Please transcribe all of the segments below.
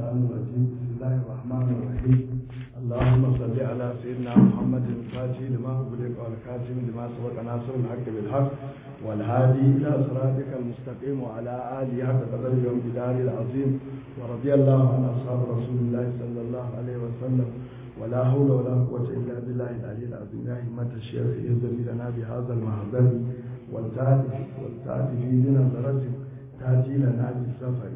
الشيطان الرجيم بسم الله الرحمن الرحيم اللهم صل على سيدنا محمد الفاتح لما أغلق والكاتم لما سبق ناصر الحق بالحق والهادي إلى صراطك المستقيم وعلى آله حق قدر يوم جدار العظيم ورضي الله عن أصحاب رسول الله صلى الله عليه وسلم ولا حول ولا قوة إلا بالله العلي العظيم يا همة الشيخ إذن لنا بهذا المحضر والتعرف والتعرف من الدرجة تأتي لنا بالسفر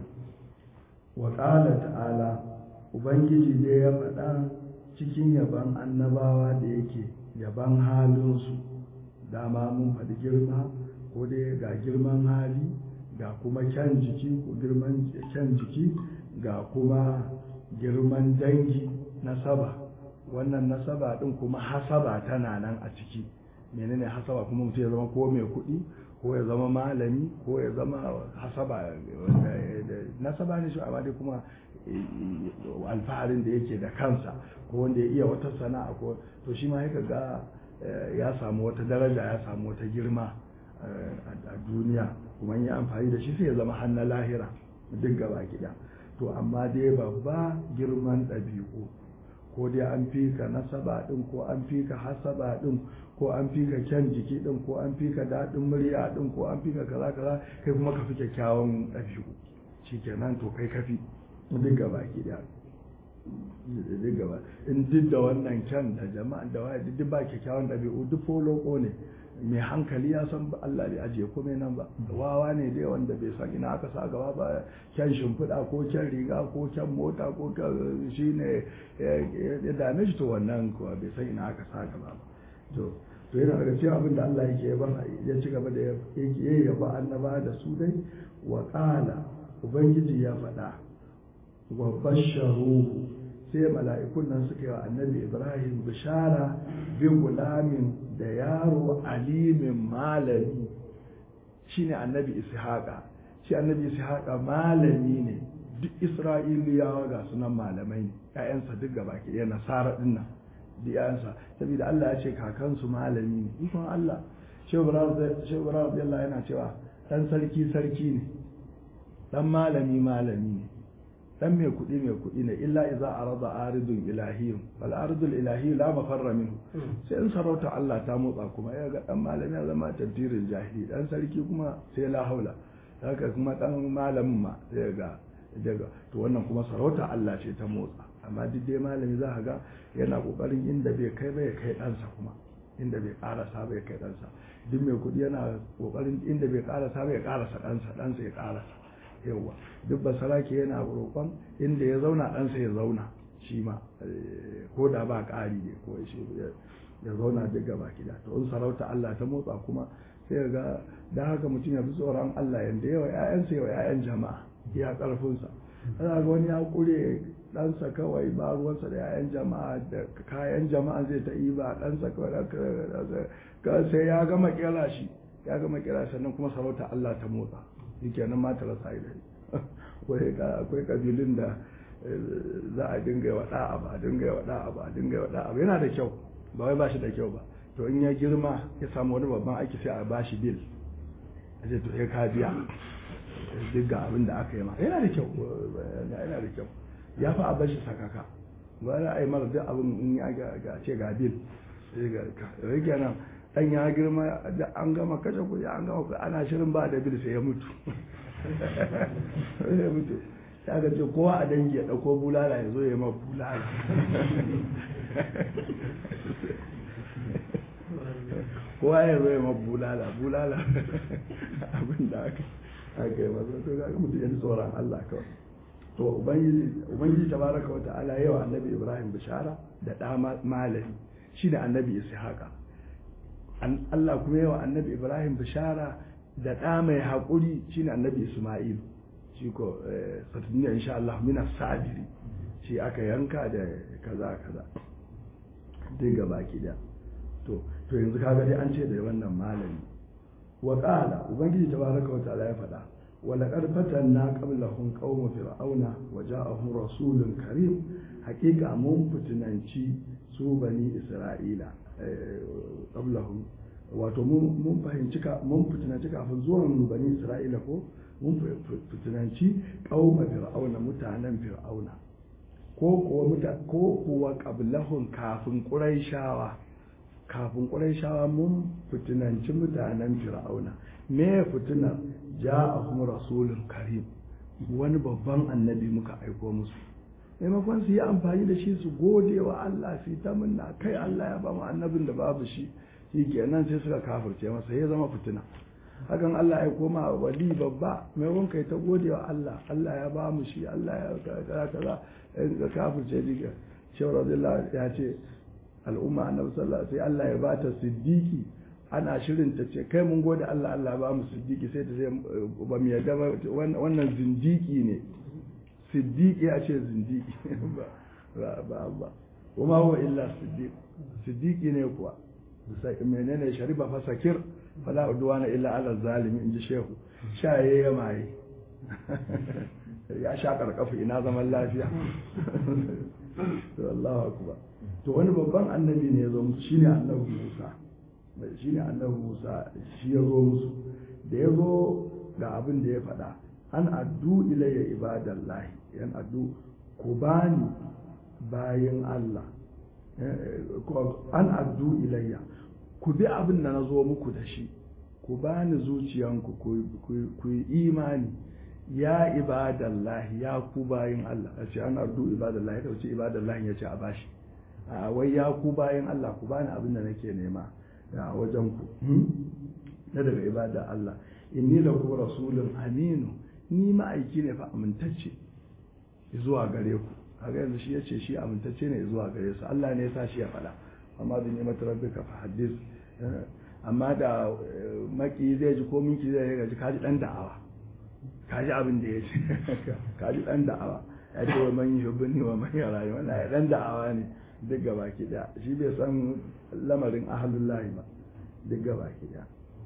وقال تعالى Ubangiji dai ya faɗa cikin yaban annabawa da yake yaban halinsu dama mun faɗi girma ko dai ga girman hali ga kuma kyan jiki ko girman kyan jiki ga kuma girman dangi nasaba wannan nasaba ɗin kuma hasaba tana nan a ciki menene hasaba kuma mutum ya zama ko mai kuɗi ko ya zama malami ko ya zama hasaba nasaba ne shi amma dai kuma alfaharin da yake da kansa ko wanda ya iya wata sana'a ko to shi ma ya ga ya samu wata daraja ya samu wata girma a duniya kuma yi amfani da shi sai ya zama hannun lahira duk gaba gida to amma dai babba girman ɗabi'u ko dai an fi ka nasaba ɗin ko an fi ka hasaba ɗin ko an fi ka kyan jiki ɗin ko an fi ka daɗin murya ɗin ko an fi ka kaza kaza kai kuma ka fi kyakkyawan ɗabi'u shikenan to kai kafi duk gaba gida duk gaba in duk da wannan kyan da jama'a da waya duk ba kyakkyawan ɗabi'u duk foloko ne mai hankali ya san Allah bai ajiye komai nan ba wawa ne dai wanda bai san ina aka sa gaba ba kyan shimfiɗa ko kyan riga ko kyan mota ko shi ne ya dame shi to wannan kuwa bai san ina aka sa gaba ba to to yana daga cikin abin da Allah yake yaban ya ci gaba da yake yaba annaba da su dai wa qala ubangiji ya faɗa wa basharuhu sai mala'ikun nan suka yi wa annabi ibrahim bishara bi gulamin da yaro alimin malami shine annabi ishaqa shi annabi ishaqa malami ne duk isra'iliyawa ga sunan malamai ne ƴaƴansa duk gaba ke yana nasara din nan duk ƴaƴansa saboda Allah ya ce kakansu malami ne ikon Allah shehu ibrahim yana cewa dan sarki sarki ne dan malami malami ne dan mai kuɗi mai kuɗi ne illa iza arada aridun ilahiyun wal aridul ilahi la mafarra minhu sai in sarauta Allah ta motsa kuma ya ga dan malami ya zama tantirin jahili dan sarki kuma sai la haula haka kuma dan malamin ma sai ga daga to wannan kuma sarauta Allah ce ta motsa amma duk dai malami za ka ga yana kokarin inda bai kai ba ya kai ɗansa kuma inda bai karasa ba ya kai ɗansa duk mai kuɗi yana kokarin inda bai karasa ba ya karasa ɗansa ɗansa ya karasa yawa duk basarake yana roƙon inda ya zauna ɗansa ya zauna shi ma ko da ba ƙari ne ko shi ya zauna duk gaba gida to in sarauta Allah ta motsa kuma sai ga da haka mutum ya fi tsoron Allah yanda yawa ƴaƴansa yawa ƴaƴan jama'a ya ƙarfinsa ana ga wani ya ƙure ɗansa kawai ba ruwansa da ƴaƴan jama'a da kayan jama'a zai ta yi ba ɗansa kawai sai ya gama kera shi ya gama kera sannan kuma sarauta Allah ta motsa shikenan ma ta rasa idan akwai kabilun da za a dinga yi wa da'a ba a dinga yi wa da'a ba a dinga yi wa da'a ba yana da kyau ba wai ba shi da kyau ba to in ya girma ya samu wani babban aiki sai a ba shi bil a ce to ya ka biya duk ga abin da aka yi ma yana da kyau yana da kyau ya fi a bashi sakaka ba za a yi mara duk abin in ya ga ce ga bil rage nan dan ya girma da an gama kashe kuɗi an gama kuɗi ana shirin ba da bil sai ya mutu ya mutu ya ga ce kowa a dangi ya ɗauko bulala ya zo ya ma bulala kowa ya zo ya ma bulala bulala abin da aka aka yi masa to ga mutu ya tsoron Allah kawai to ubangiji tabaraka wa ta'ala yawa annabi ibrahim bishara da ɗa malami shi da annabi ishaqa Allah kuma yawa annabi Ibrahim bishara da ɗa mai haƙuri shine annabi Ismail shi ko satuniya insha Allah mina sabiri shi aka yanka da kaza kaza dai gaba ki da to to yanzu kaga dai an ce da wannan malami wa qala ubangiji tabaraka wa ta'ala ya faɗa wa laqad fatanna qablahum qauma fir'auna wa ja'ahum rasulun karim haƙiƙa mun fitinanci su bani isra'ila qablahum wato mun fahimci mun fitinanci kafin zuwan bani isra'ila ko mun fitinanci qauma fir'auna mutanen fir'auna ko kuwa ko kuwa qablahum kafin quraishawa kafin quraishawa mun fitinanci mutanen fir'auna me fitinar ja'ahum rasulun karim wani babban annabi muka aiko musu maimakon su yi amfani da shi su gode wa Allah su ta munna kai Allah ya ba mu annabin da babu shi shi kenan sai suka kafirce masa ya zama fitina hakan Allah ya koma wali babba maimakon kai ta gode wa Allah Allah ya ba mu shi Allah ya kaza kaza ka kafirce diga shawar radiyallahu ya ce al'umma annabi sallallahu alaihi Allah ya bata siddiqi ana shirin ta ce kai mun gode Allah Allah ba mu siddiqi sai ta ce ba mu yarda ba wannan zindiki ne siddiqi a ce zindiki ba ba ba kuma huwa illa siddiq siddiqi ne kuwa sai menene shariba fa sakir fala udwana illa ala zalimi inji shehu shaye ya maye ya sha karkafu ina zaman lafiya to Allahu akbar to wani babban annabi ne ya zo musu shine annabi Musa shine annabi Musa shi ya zo musu da ya zo ga abin da ya faɗa an addu ilayya ibadallahi yan addu ku bani bayin Allah an addu ilayya ku bi abin da na zo muku da shi ku bani zuciyanku ku yi imani ya ibadallahi ya ku bayin Allah a ce an ardu ibadallahi da wuce ibadallahi ya ce a bashi a wai ya ku bayin Allah ku bani abin da nake nema a wajen ku na daga ibada Allah inni lahu rasulun aminu ni ma'aiki ne fa amintacce zuwa gare ku kaga yanzu shi yace shi amintacce ne zuwa gare su Allah ne ya sa shi ya faɗa amma bi ni'mat rabbika fa hadith amma da maki zai ji ko minki zai ga ji kaji dan da'awa kaji abin da yace kaji dan da'awa ya ce wa man yuhibbuni wa man yarani wannan ya dan da'awa ne duk gaba ki da shi bai san lamarin ahlullahi ba duk gaba ki da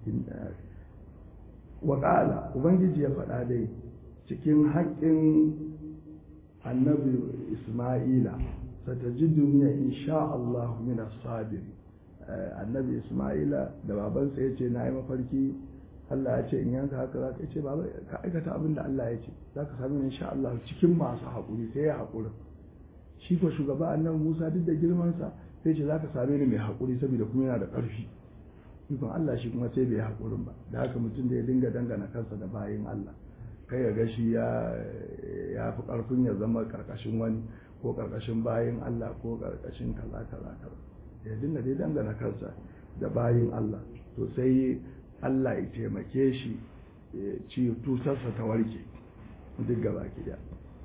wa qala ubangiji ya faɗa dai cikin haƙƙin annabi Ismaila satajiduni insha Allah min as-sabir annabi Ismaila da babansa yace na yi mafarki Allah ya ce in yanka haka za ka ce baba ka aikata abin da Allah ya ce za ka sami insha Allah cikin masu haƙuri sai ya haƙuri shi ko shugaba annabi Musa duk da girmansa sai ce za ka same ni mai haƙuri saboda kuma yana da ƙarfi ikon Allah shi kuma sai bai haƙurin ba da haka mutum da ya dinga dangana kansa da bayin Allah kai ya gashi ya ya fi ƙarfin ya zama ƙarƙashin wani ko ƙarƙashin bayin Allah ko ƙarƙashin kaza kaza kaza ya dinga dai dangana kansa da bayin Allah to sai Allah ya taimake shi ci tusarsa ta warke duk gaba ki da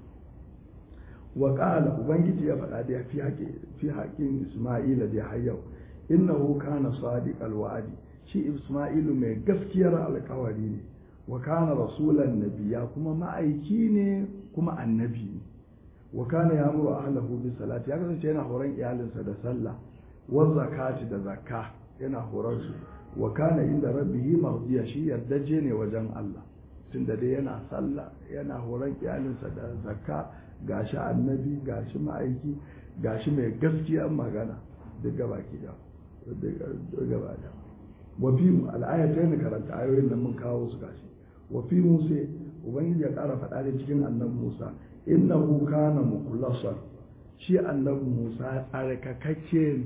wa qala ubangiji ya faɗa da fi haƙi fi haƙin Isma'ila da hayyau innahu kana sadiqal wa'di shi Isma'ilu mai gaskiyar alƙawari ne wa kana rasulan nabiya kuma ma'aiki ne kuma annabi ne wa kana ya'muru ahlahu bis salati ya kasance yana horon iyalinsa da sallah wa zakati da zakka yana horon su wa kana inda rabbihi mardiya shi yardaje ne wajen Allah tunda dai yana sallah yana horon iyalinsa da zakka gashi annabi gashi ma'aiki gashi mai gaskiya magana duk gaba ki da duk gaba da wa fi al'ayatayn karanta ayoyin nan mun kawo su gashi wa fi musa ubangiji ya ƙara faɗa da cikin annabi musa innahu kana mukhlasan shi annabi musa tsarkakakke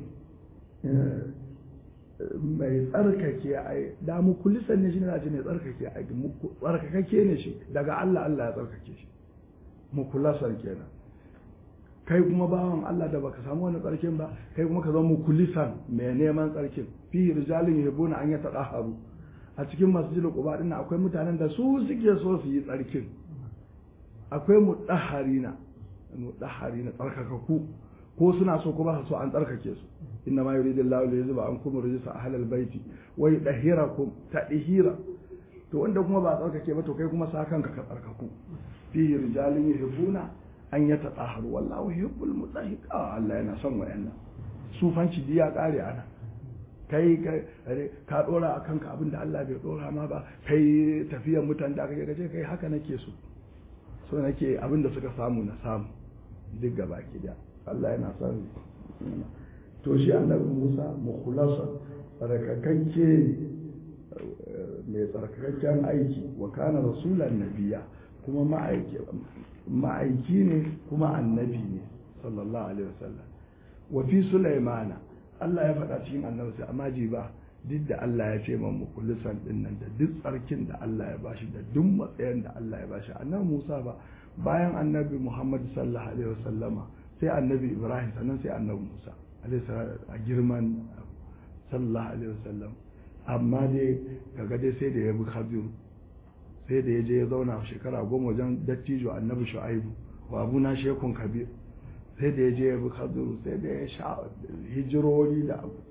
mai tsarkake ai da mukulisan ne shi ne ce mai tsarkake ai tsarkakakke ne shi daga Allah Allah ya tsarkake shi mukulasan kenan kai kuma bawan Allah da baka samu wani tsarkin ba kai kuma ka zama mukulisan mai neman tsarkin fi rijalin yabuna an yata daharu a cikin masjidil quba din akwai mutanen da su suke so su yi tsarkin akwai mudahharina mudahharina tsarkakaku ko suna so ko ba su so an tsarkake su inna ma yuridu Allahu li yuzba ankum rijsa ahlal baiti wa yudahhirakum tadhira to wanda kuma ba tsarkake ba to kai kuma sa kanka ka tsarkaku fihi rijalun yuhibbuna an yatatahharu wallahu yuhibbul mutahhirin Allah yana son wayannan sufanci diya kare ana kai ka dora a kanka abin da Allah bai dora ma ba kai tafiyar mutan da kake gaje kai haka nake so so nake abin da suka samu na samu duk gaba ki da Allah yana son to shi annabi Musa mukhlasa rakakakke mai tsarkakakken aiki wa kana rasulan nabiya kuma ma'aiki ne kuma annabi ne sallallahu alaihi wasallam wa fi sulaimana Allah ya faɗa cikin annabi sai amma ji ba duk da Allah ya ce man mukullisan din nan da duk tsarkin da Allah ya bashi da duk matsayin da Allah ya bashi annabi Musa ba bayan annabi Muhammad sallallahu alaihi wasallama sai annabi Ibrahim sannan sai annabi Musa a girman sallallahu alaihi wasallam amma dai kaga dai sai da ya bi Khadir sai da ya je ya zauna shekara goma wajen dattijo annabi Shu'aibu wa abuna shekun kabir sai da ya je ya bi Khadir sai da ya sha hijirori da abu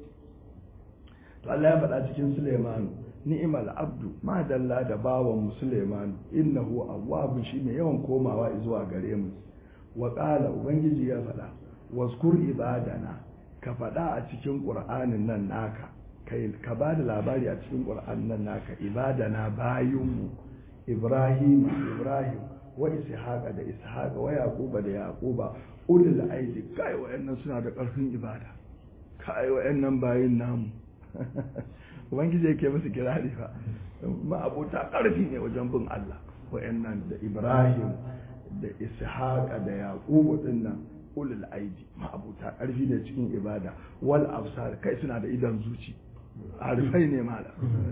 to Allah ya faɗa cikin Sulaimanu ni'mal abdu ma dalla da bawan mu Sulaimanu innahu awwabun shi mai yawan komawa zuwa gare mu wa qala ubangiji ya faɗa waskur ibadana ka faɗa a cikin qur'anin nan naka kai ka ba da labari a cikin qur'anin nan naka ibadana bayinmu ibrahim ibrahim wa ishaqa da ishaqa wa yaquba da yaquba ulul aidi kai wayannan suna da ƙarfin ibada kai wayannan bayin namu ubangiji yake musu kirari fa ma'abuta ƙarfi ne wajen bin Allah wayannan da Ibrahim da Ishaqa da Yaqubu dinnan ulul aidi ma'abuta ƙarfi ne cikin ibada wal absar kai suna da idan zuci arifai ne mala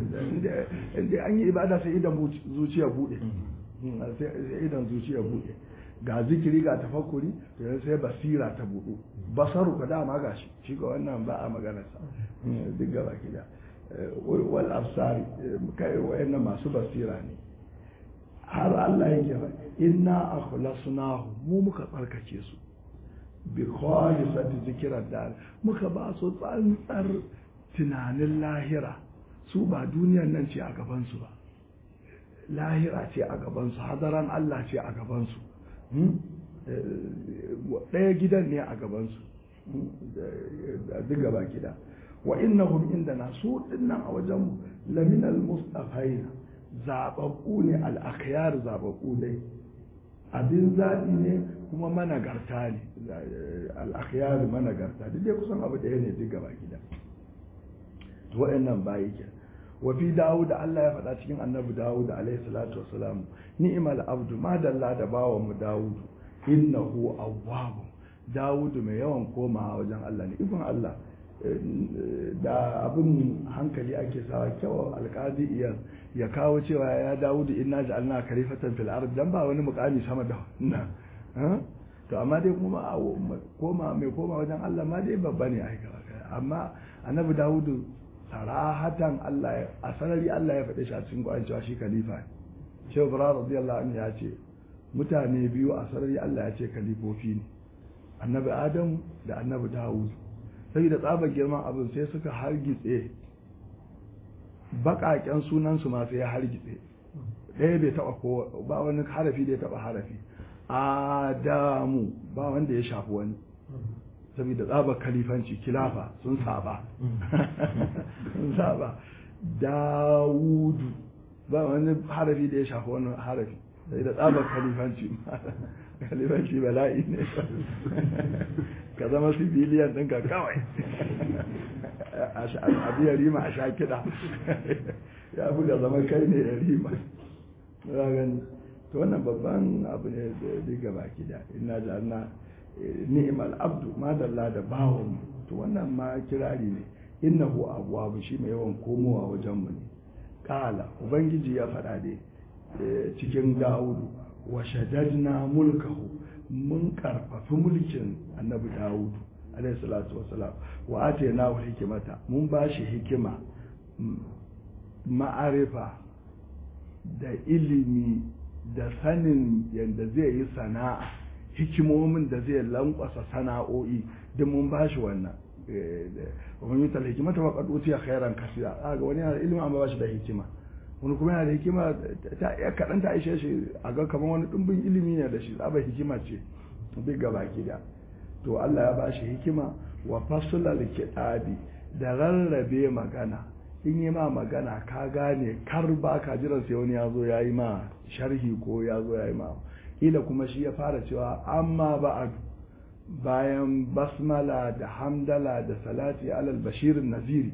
inda an yi ibada sai idan zuciya bude sai idan zuciya bude ga zikiri ga tafakkuri to yanzu sai basira ta budu basaru ka dama ga shi shi ga wannan ba a maganarsa duk gaba gida wal absari kai wayannan masu basira ne har Allah yake fa inna akhlasnahu mu muka tsarkake su bi khalisati zikrar dar muka ba su tsantsar tunanin lahira su ba duniyar nan ce a gaban su ba lahira ce a gaban su hadaran Allah ce a gaban su ɗaya gidan ne a gabansu duk gaba gida wa innahum indana su dinnan a wajen laminal mustafaina zababbu ne al-akhyar zababbu dai abin zaɓi ne kuma managarta ne al-akhyar managarta duk dai kusan abu ɗaya ne duk gaba gida wa'annan bayi ke wa fi dawud Allah ya faɗa cikin annabi dawud alaihi salatu wassalam ni'mal abdu ma dalla da bawan mu dawud innahu awwab dawud mai yawan komawa wajen Allah ne ibn Allah da abin hankali ake sawa kyau alƙadi iya ya kawo cewa ya dawud inna ja'alna khalifatan fil ard dan ba wani mukami sama da wannan to amma dai kuma koma mai koma wajen Allah ma dai babba ne ai amma annabi dawud sarahatan Allah a sarari Allah ya faɗi shi a cikin Qur'ani cewa shi khalifa ne Shehu Ibrahim radiyallahu anhu ya ce mutane biyu a sarari Allah ya ce khalifofi ne annabi Adam da annabi Dawud saboda tsabar girman abin sai suka hargitse baƙaƙen sunan su ma sai ya hargitse ɗaya bai taɓa ko ba wani harafi da ya taɓa harafi Adamu ba wanda ya shafi wani saboda tsabar kalifanci kilafa sun saba sun saba dawudu ba wani harafi da ya shafi wani harafi saboda tsabar kalifanci kalifanci bala'i ne ka zama civilian ɗinka kawai a biya rima a sha kiɗa ya fi ga zama kai ne ya rima to wannan babban abu ne da diga baki da ina na ni'mal abdu madalla da bawon to wannan ma kirari ne innahu abwabu shi mai yawan komowa wajen mu ne kala ubangiji ya faɗa dai cikin dawudu wa shaddadna mulkahu mun karfafi mulkin annabi dawudu alayhi salatu wassalam wa atayna hikimata mun ba shi hikima ma'arifa da ilimi da sanin yadda zai yi sana'a hikimomin da zai lankwasa sana'o'i duk mun ba shi wannan wani yutal hikimata wa qad utiya khairan kasira ga wani yana da ilimi amma ba shi da hikima wani kuma yana da hikima ta ya kaɗan ta aishe shi a ga kamar wani ɗumbin ilimi ne da shi tsaba hikima ce duk gaba gida to Allah ya ba shi hikima wa fasulal kitabi da rarrabe magana in yi ma magana ka gane kar ba ka jiran sai wani ya zo ya yi ma sharhi ko ya zo ya yi ma ila kuma shi ya fara cewa amma ba'adu bayan basmala da hamdala da salati alal bashirin naziri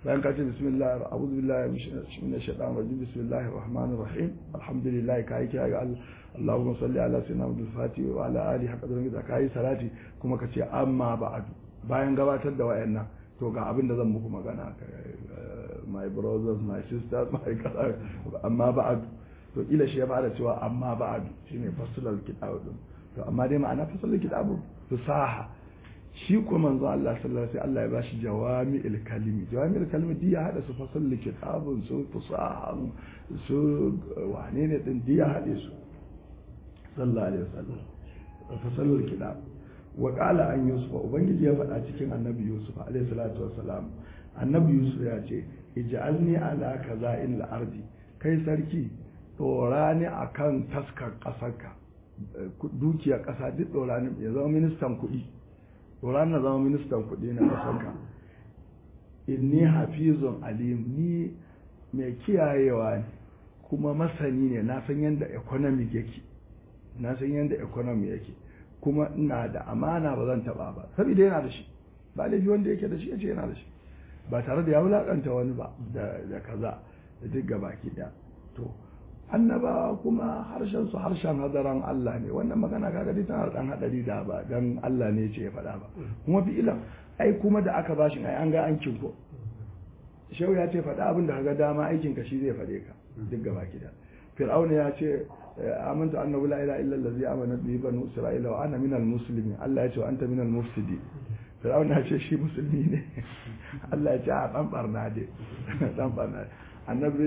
bayan ka ce bismillah a'udhu billahi minash shaitanir rajim bismillahir rahmanir rahim alhamdulillah kai ki ga Allah Allahumma salli ala sayyidina Muhammad al-Fatih wa ala alihi haqqa da kai salati kuma ka ce amma ba'du bayan gabatar da wayannan to ga abin da zan muku magana my brothers my sisters my kaza amma ba'du to ila shi ya fara cewa amma ba'du shine fasalul kitab din to amma dai ma'ana fasalul kitab fasaha shi ko manzo Allah sallallahu alaihi Allah ya bashi jawami'il kalimi jawami'il kalimi diya hada su fasalul kitabun su fasaha su wane ne din diya hade su sallallahu alaihi wasallam fasalul kitab wa qala an yusuf ubangiji ya faɗa cikin annabi yusuf alaihi salatu wassalam annabi yusuf ya ce ij'alni ala kaza'il ardi kai sarki dora ni akan taskar kasarka dukiyar kasa duk dora ni ya zama ministan kuɗi dora na zama ministan kuɗi na kasarka inni hafizun alim ni mai kiyayewa ne kuma masani ne na san yadda economy yake na san yadda economy yake kuma ina da amana ba zan taba ba saboda yana da shi ba laifi wanda yake da shi yace yana da shi ba tare da ya wulakanta wani ba da kaza da duk gabaki da to annaba kuma harshen su harshen hadaran Allah ne wannan magana kaga dai tana dan hadari da ba dan Allah ne ce ya faɗa ba kuma fi ilan ai kuma da aka bashi ai an ga an kinko shehu ya ce faɗa abin da kaga dama aikin ka shi zai faɗe ka duk gabaki da fir'auna ya ce amantu annahu la ilaha illa allazi amana bihi banu isra'ila wa ana minal muslimin Allah ya ce wa anta minal mufsidin fir'aun ya ce shi musulmi ne Allah ya ce a dan barna dai dan barna annabi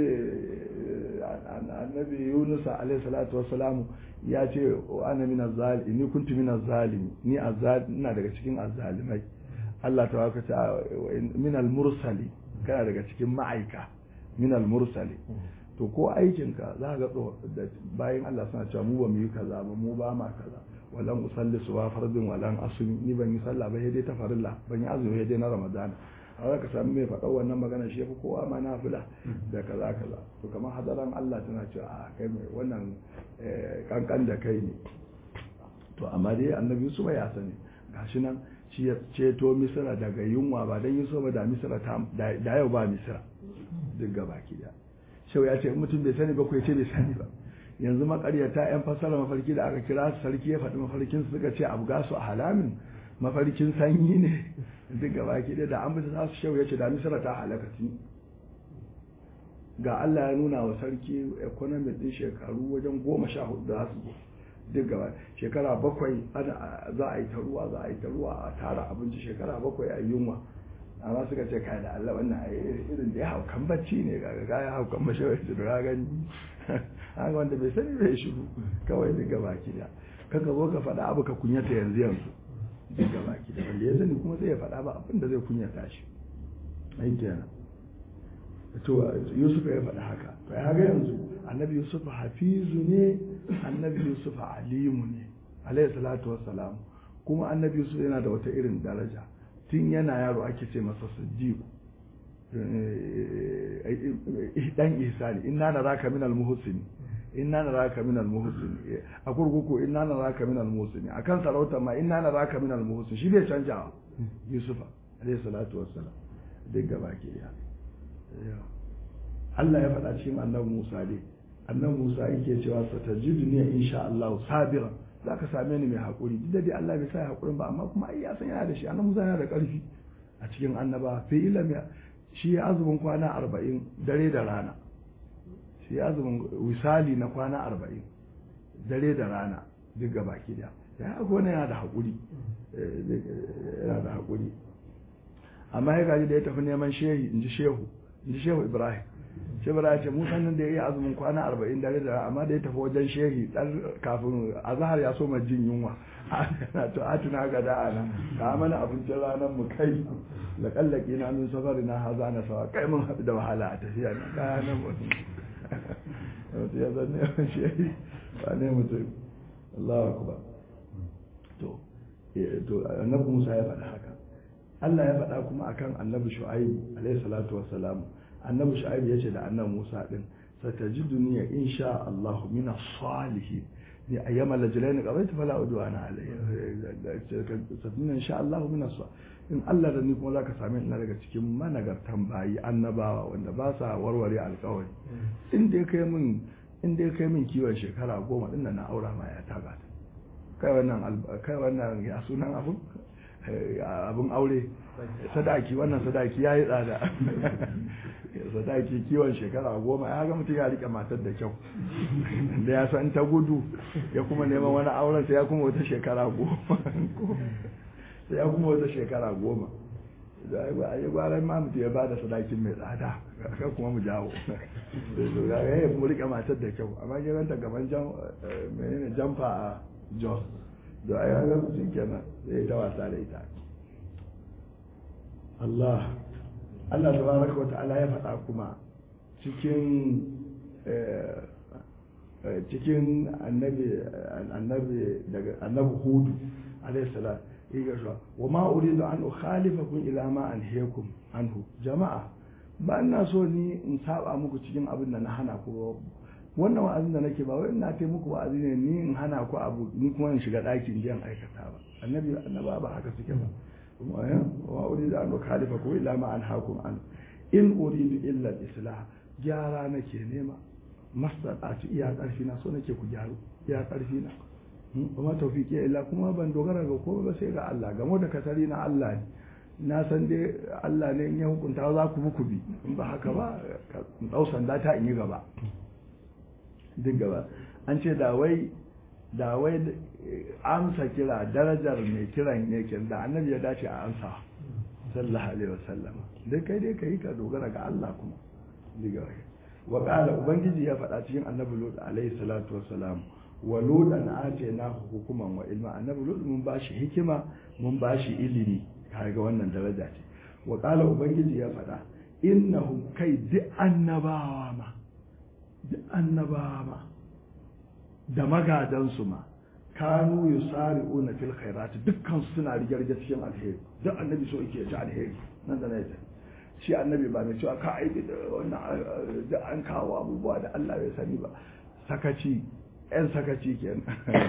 annabi Yunus alayhi salatu wassalamu ya ce wa ana minaz zalimi ni kuntu minaz zalimi ni azzal ina daga cikin azzalimai Allah ta waka ta minal mursali kana daga cikin ma'aika minal mursali to ko aikinka za ga bayan Allah suna cewa mu ba mu yi kaza ba mu ba ma kaza walan usalli suwa fardin walan asumi ni ban yi sallah ba dai ta farilla ban yi azumi dai na ramadana a ka sami mai faɗa wannan magana shi yafi kowa ma nafila da kaza kaza to kamar hadaran Allah tana cewa a kai mai wannan kankan da kai ne to amma dai annabi Yusuf ya sani gashi nan shi ya ceto Misra daga yunwa ba dan Yusuf ba da Misra ta da yau ba Misra duk gabaki da shau ya ce mutum bai sani ba ko ya ce bai sani ba yanzu makaryata yan fasara mafarki da aka kira su sarki ya faɗi mafarkin su suka ce abu gasu a halamin mafarkin sanyi ne duk gaba ki da an bisa za su shau ya ce da misira ta halaka ga Allah ya nuna wa sarki economy din shekaru wajen goma sha hudu da su duk gaba shekara bakwai za a yi ta ruwa za a yi ta ruwa a tara abinci shekara bakwai a yunwa amma suka ce kai da Allah wannan irin da ya haukan bacci ne ga ga ya haukan mashawar da ga gani haka wanda bai sani bai shiru kawai duk gaba ki da kaka zo ka faɗa abu ka kunyata yanzu yanzu duk gaba ki da wanda ya sani kuma sai ya faɗa ba abin da zai kunyata shi ai kenan to Yusuf ya faɗa haka to ya ga yanzu annabi Yusuf hafizu ne annabi Yusuf alimu ne alayhi salatu wassalam kuma annabi Yusuf yana da wata irin daraja tun yana yaro ake ce masa siddiq dan ihsani inna naraka minal muhsini inna naraka minal muhsini a kurkuku inna naraka minal muhsini akan sarauta ma inna naraka minal muhsini shi bai canja yusufa alayhi salatu wassalam duk gaba ke ya Allah ya faɗa cikin annabi Musa dai annabi Musa yake cewa satajiduni insha Allah sabiran za ka same ni mai haƙuri duk da dai Allah bai sa haƙurin ba amma kuma ai ya san yana da shi annabi Musa yana da ƙarfi a cikin annaba fi ilmi shi ya azumin kwana arba'in dare da rana shi ya azumin wisali na kwana arba'in dare da rana duk ga baki da ya haka wani yana da haƙuri yana da haƙuri amma ya gaji da ya tafi neman shehi in ji shehu in ji shehu ibrahim shi bara ce musan nan da ya yi azumin kwana arba'in dare da amma da ya tafi wajen shehi dan kafin azhar ya so ma jin yunwa na to atuna ga da ana ka mana abincin ranar mu kai la kallaki na min safari na haza na sawa kai mun haɗu da wahala a tafiya na kaya nan mutum to ya zanne shehi ba ne mutum Allahu akbar to to annabi Musa ya faɗa haka Allah ya faɗa kuma akan annabi Shu'aib alayhi salatu wassalam annabi shu'aib ya ce da annabi musa din satajiduni insha Allah min as-salihin ni ayyama lajlaini qawaitu fala udwana alayya sattunan insha Allah min su in Allah da ni kuma zaka same ina daga cikin managartan bayi annabawa wanda ba sa warware alkawari in dai kai min in dai kai min kiwon shekara goma din na aura ma ya taga ta kai wannan kai wannan ya sunan abun abun aure sadaki wannan sadaki yayi tsada sadaki kiwon shekara goma ya ga mutum ya rike matar da kyau da ya san ta gudu ya kuma neman wani auren sai ya kuma wata shekara goma sai ya kuma wata shekara goma da ya gwaran ma mutum ya bada sadakin mai tsada kan kuma mu jawo ya yi mu rike matar da kyau amma giranta gaban menene jamfa a jos da ya ga mutum kenan zai ta wasa da ita Allah Allah tabaraka wata'ala ya faɗa kuma cikin cikin annabi annabi daga annabi hudu alayhi salam yake cewa wa ma uridu an ukhalifakum ila ma anhaakum anhu jama'a ba ina so ni in saba muku cikin abin da na hana ku wannan wa'azin da nake ba wai ina kai muku wa'azi ne ni in hana ku abu ni kuma in shiga ɗakin jiyan aikata ba annabi annaba ba haka suke ba wa uridu an ukhalifakum ila ma anhaakum anhu in uridu illa al-islah gyara nake nema masdaqati iya karfi na so nake ku gyaru iya karfi na kuma tawfiqi illa kuma ban dogara ga kowa ba sai ga Allah gamo da kasari na Allah ne na san dai Allah ne in ya hukunta za ku muku bi in ba haka ba in dau sanda ta in yi gaba duk gaba an ce da wai da wai amsa kira darajar mai kiran yake da annabi ya dace a amsa sallallahu alaihi wasallam dai kai dai kai ka dogara ga Allah kuma diga wa qala ubangiji ya faɗa cikin annabi lut alaihi salatu wassalam wa lutan atayna hukuman wa ilma annabi lut mun bashi hikima mun bashi ilimi kaga wannan daraja ce wa qala ubangiji ya faɗa innahum kai duk annabawa ma duk annabawa ma da magadansu ma kanu yusari'una fil khairat dukkan suna rigarge cikin alheri duk annabi so yake ci alheri nan da nan shi annabi ba mai cewa ka aiki da wannan da an kawo abubuwa da Allah bai sani ba sakaci yan sakaci kenan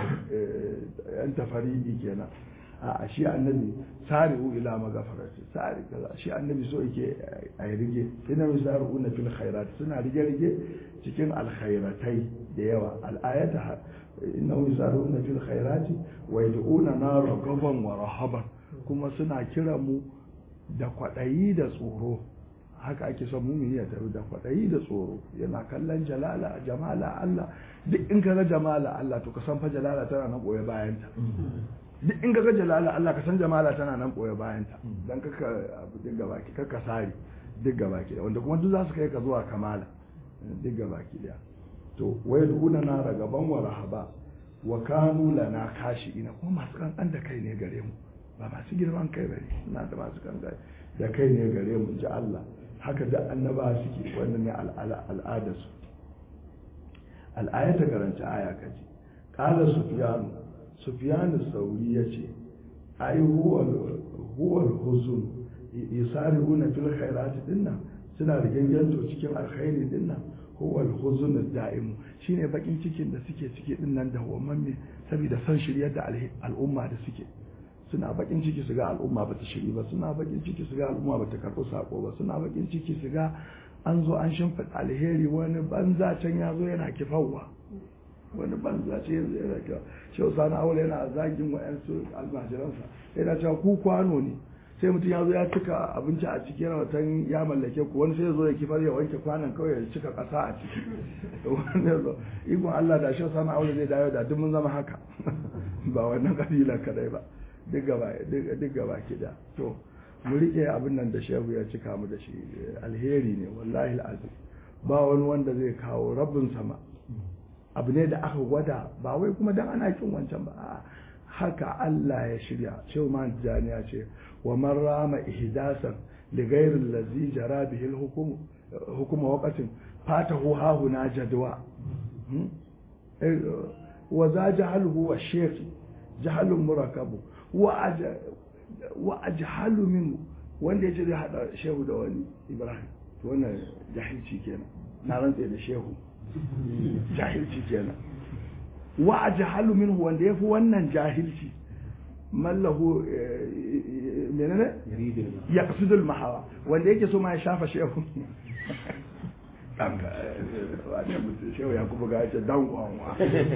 yan tafaridi kenan a shi annabi sari'u ila magafarati sari kaza shi annabi so yake a rige ina yusari'una fil khairat suna rige rige cikin alkhairatai da yawa al'ayata innahu yusaruna fil khairati wa yad'una na ragaban wa rahaban kuma suna kira mu da kwadayi da tsoro haka ake son mumini ya taru da kwadayi da tsoro yana kallon jalala jamala Allah duk in kaga jamala Allah to ka san fa jalala tana nan boye bayan ta duk in kaga jalala Allah ka san jamala tana nan boye bayan ta dan kaka abu duk gabaki kaka sari duk gabaki wanda kuma duk za su kai ka zuwa kamala duk gabaki daya to wai duna na ragaban wa rahaba wa kanu lana kashi ina kuma masu kankan da kai ne gare mu ba masu girman kai bane suna da masu kankan da kai ne gare mu ji Allah haka da annaba suke wannan ne al'ada su al'ayata karanta aya kaji qala sufyan sufyan sauri yace ai huwa huwa al-huzun yusari'una fil khairati dinnan suna riganganto cikin alkhairi dinnan huwa al-huzn ad-da'im shine bakin cikin da suke ciki din nan da me saboda san shiryar da al'umma da suke suna bakin ciki su ga al'umma bata shiri ba suna bakin ciki su ga al'umma bata karɓi sako ba suna bakin ciki su ga an zo an shimfiɗa alheri wani banza can ya zo yana kifawa wani banza ce yanzu yana kifa shi sani aure yana zagin wa'yansu almajiransa yana cewa ku kwano ne sai mutum ya zo ya cika abinci a ciki yana watan ya mallake ku wani sai ya zo ya kifar ya wanke kwanan kawai ya cika ƙasa a ciki wani ya zo ikon Allah da shi sana aure zai dawo da duk mun zama haka ba wannan kabila kadai ba duk gaba ki da to mu rike abin nan da shehu ya cika mu da shi alheri ne wallahi alazim ba wani wanda zai kawo rabin sama abu ne da aka gwada ba wai kuma dan ana kin wancan ba haka Allah ya shirya shehu man jani ya ce wa man rama ihdasan li ghayri allazi jara bihi al-hukm hukm waqatin fatahu ha huna jadwa wa za jahalhu wa shaykh jahalun murakabu wa ajhalu min wanda yace zai hada shehu da wani ibrahim to wannan jahilci kenan na rantse da shehu jahilci kenan wa ajhalu minhu wanda yafi wannan jahilci mallahu menene ya kasudul mahawa wanda yake so ma ya shafa shehu ɗanka wani mutum shehu ya kuma ga ce dan kwanwa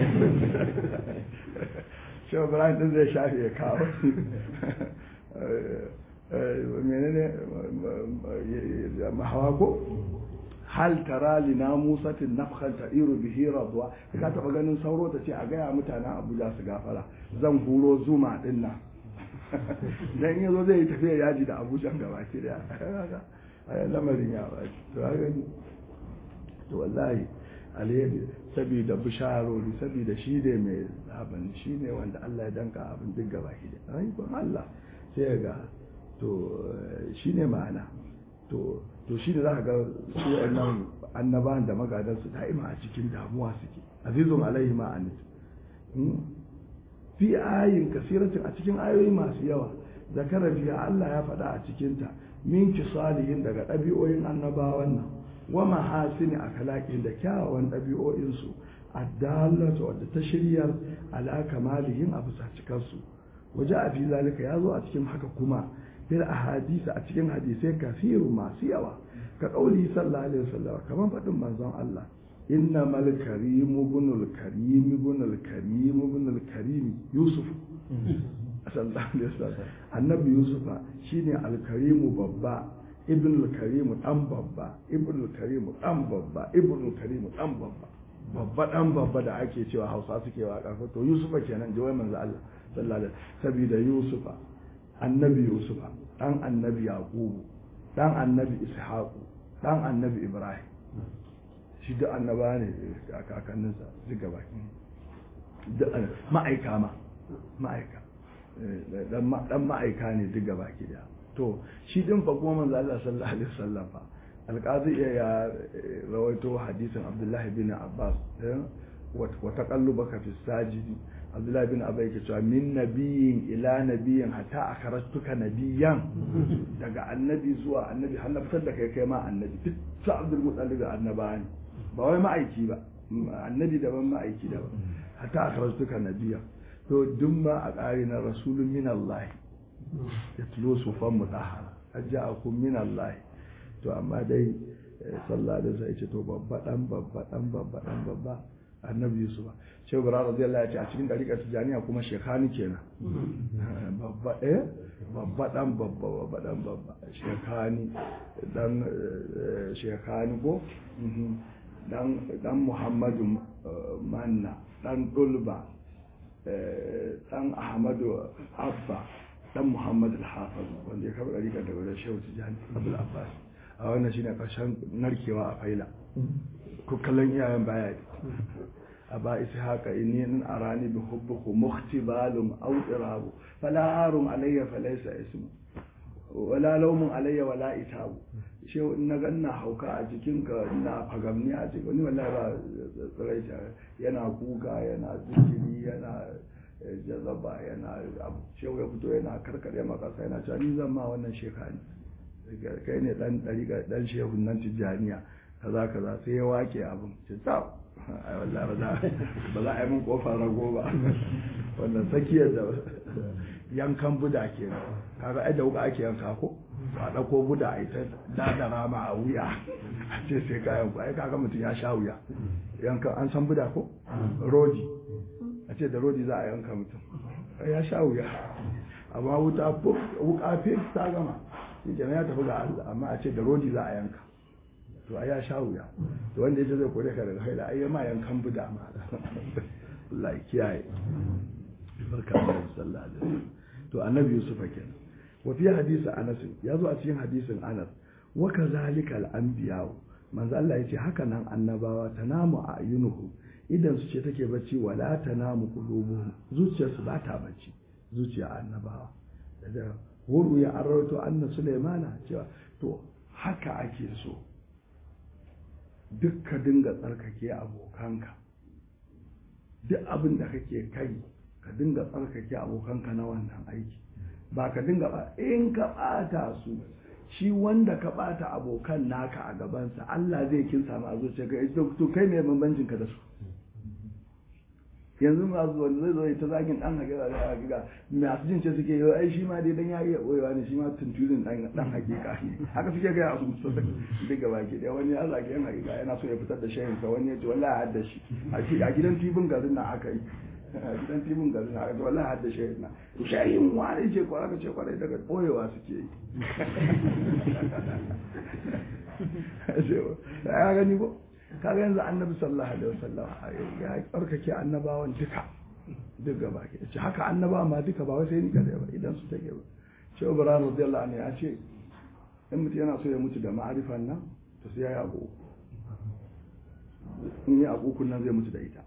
shehu ibrahim din zai shafe ya kawo menene mahawa ko hal tara li namusatin nafkhan ta'iru bihi radwa ka taba ganin sauro ta ce a gaya mutanen Abuja su gafara zan huro zuma din nan dan yazo zai yi tafiya yaji da Abuja gaba ki da lamarin ya ba to haka to wallahi alheri saboda bisharori saboda shi ne mai abin shi ne wanda Allah ya danka abin duk gaba ki da ai Allah sai ga to shi ne ma'ana to to shi ne za ka ga su wa'annan annabawan da magadansu da'ima a cikin damuwa suke azizun alaihi ma'anit fi ayin kasiratin a cikin ayoyi masu yawa zakara biya Allah ya faɗa a cikinta min salihin daga ɗabi'o'in annabawan nan wa mahasini akhlaqin da kyawawan ɗabi'o'insu addallatu wadda ta shiryar ala kamalihin a bisa cikarsu waje a fi zalika ya zo a cikin haka kuma fil ahadisi a cikin hadisai kafiru masu yawa ka kauli sallallahu alaihi wasallam kaman fadin manzon Allah inna mal karim ibnul karim ibnul karim ibnul karim yusuf sallallahu alaihi wasallam annabi yusuf shine al karim babba ibnul karim dan babba ibnul karim dan babba ibnul karim dan babba babba dan babba da ake cewa Hausa suke waka to yusufa kenan jawai manzo Allah sallallahu alaihi saboda yusufa annabi yusufa dan annabi yaqubu dan annabi ishaqu dan annabi ibrahim shi da annaba ne a kakanninsa duk gaba ma'aika ma ma'aika dan ma'aika ne duk gaba ki da to shi din fa kuma manzo Allah sallallahu alaihi wasallam fa alqazi ya rawaito hadisin abdullahi bin abbas wa taqallubaka fi sajidi abdullahi bin abai ke cewa min nabiyin ila nabiyin hatta a karatuka nabiyan daga annabi zuwa annabi har na fitar da kai kai ma annabi duk sa abdul mutallib annaba ne ba wai ma'aiki ba annabi daban ma'aiki daban hatta a karatuka nabiya to duk ma a ƙari na rasulun min Allah ya tulo sufan mutahara ajja'akum min Allah to amma dai sallallahu alaihi wasallam ya ce to babba dan babba dan babba dan babba annabi yusuf shehu bara radiyallahu ya ce a cikin dariƙar tijaniya kuma shekhani kenan babba eh babba dan babba babba dan babba shekhani dan shekhani ko dan dan muhammadu manna dan dulba dan ahmadu abba dan muhammad al-hafiz wanda ya kafa dariƙar da wajen shehu tijani abul abbas a wannan shine karshen narkewa a faila ko kallon iyayen baya أبا إسحاق إني إن أراني بحبك مختبال أو إراب فلا عار علي فليس اسم ولا لوم علي ولا إتاب shehu in na ganna hauka a jikinka ina fagamni a cikin wani wallahi ba tsiraita yana kuka yana zikiri yana jazaba yana abu shehu ya fito yana karkare makasa yana cewa ni zan ma wannan shekani kai ne dan dariƙa dan shehu nan tijjaniya kaza kaza sai ya wake abin ce tsaf ai wallahi ba za ba za a yi min kofar rago ba wannan tsakiyar da yankan buda ke kaga ai da wuka ake yanka ko a ɗauko buda a ita dadara ma a wuya a ce sai ka yanku ai kaga mutum ya sha wuya yankan an san buda ko rodi a ce da rodi za a yanka mutum ya sha wuya amma wuta wuka fi ta gama shi ya tafi ga Allah amma a ce da rodi za a yanka to ai ya sha wuya to wanda yace zai kore ka daga haila ai ma yankan buda ma Allah kiyaye barka da sallallahu alaihi wasallam to annabi yusuf kenan wa fi hadisi anas ya zo a cikin hadisin anas wa kazalika al anbiya manzo Allah yace haka nan annabawa tanamu a ayunuhu idan su ce take bacci wala tanamu qulubuhum zuciyarsu ba ta bacci zuciya annabawa da wuru ya arrato anna sulaimana cewa to haka ake so duk ka dinga tsarkake abokanka duk abin da kake kai ka dinga tsarkake abokanka na wannan aiki ba ka dinga ba in ka ɓata su shi wanda ka ɓata abokan naka a gabansa Allah zai kin samu a zuciya ka to kai mai bambancin ka da su yanzu masu wanda zai zo ya ta zagin dan hakika da hakika masu jin ce suke yi ai shi ma dai dan ya iya boyewa ne shi ma tunturin dan dan hakika ne haka suke ga su su duk gaba ke da wani ya zage yan hakika yana so ya fitar da shayin sa wani ya ce wallahi hadda shi a gidan tibin garin nan aka yi a gidan tibin garin nan aka ce wallahi hadda shayin na to shayin wani ce ko aka ce kwarai daga boyewa suke yi ya gani ko kaga yanzu annabi sallallahu alaihi wasallam ya tsarkake annabawan duka duk gaba ke ce haka annaba ma duka ba wai sai ni kadai ba idan su take ba shi ibrahim radiyallahu anhu ya ce in mutum yana so ya mutu da ma'arifan nan to sai ya yi abu in yi abu nan zai mutu da ita